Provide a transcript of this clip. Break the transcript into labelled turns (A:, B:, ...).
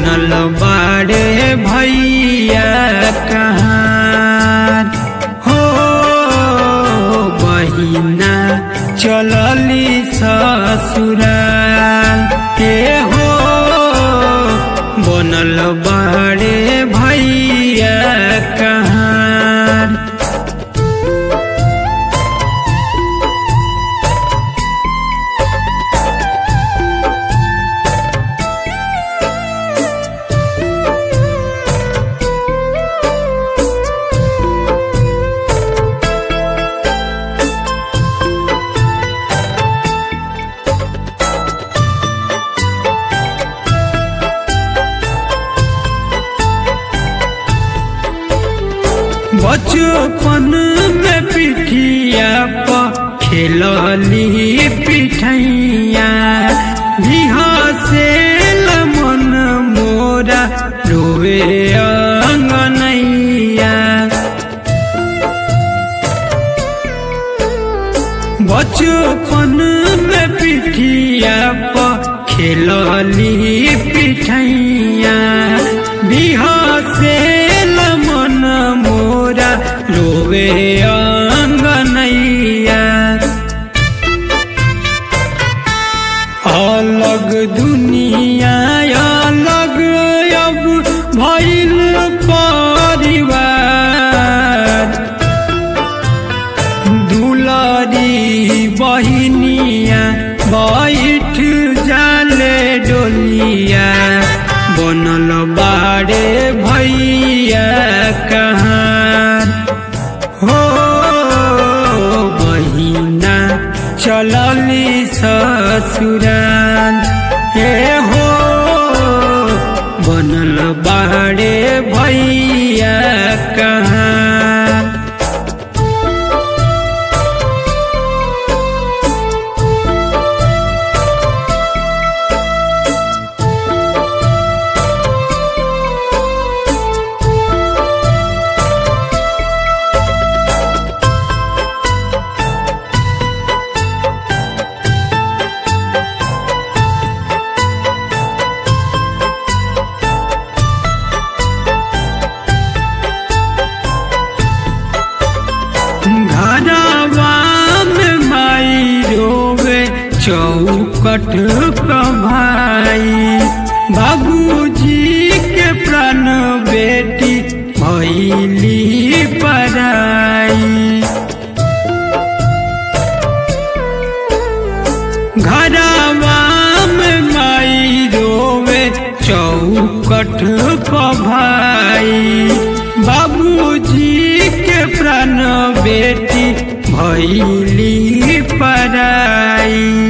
A: बनल बाड़े भैया कहाँ हो बहिना चलली ससुराल के हो बनल बाड़े भैया कहाँ बचपन में पिठिया पर खेलली पिठैया बिहासे मन मोरा रोवे अंगनैया बचपन में पिठिया पर खेलली पिठैया बिहासे मन मोरा रोवे अंगनैया अलग दुनिया अलग अब भइल परिवार दुलारी बहिनिया बैठ जाले डोलिया बनल बाड़े भैया कहाँ हो बहिना चलली ससुराल हे हो बनल बाड़े भैया कहाँ घरवा में माई रोवे चौकट कमाई बाबूजी के प्राण बेटी भैली पराई घरवा में माई रोवे चौकट भाई बाबूजी के प्राण बेटी भैली पराई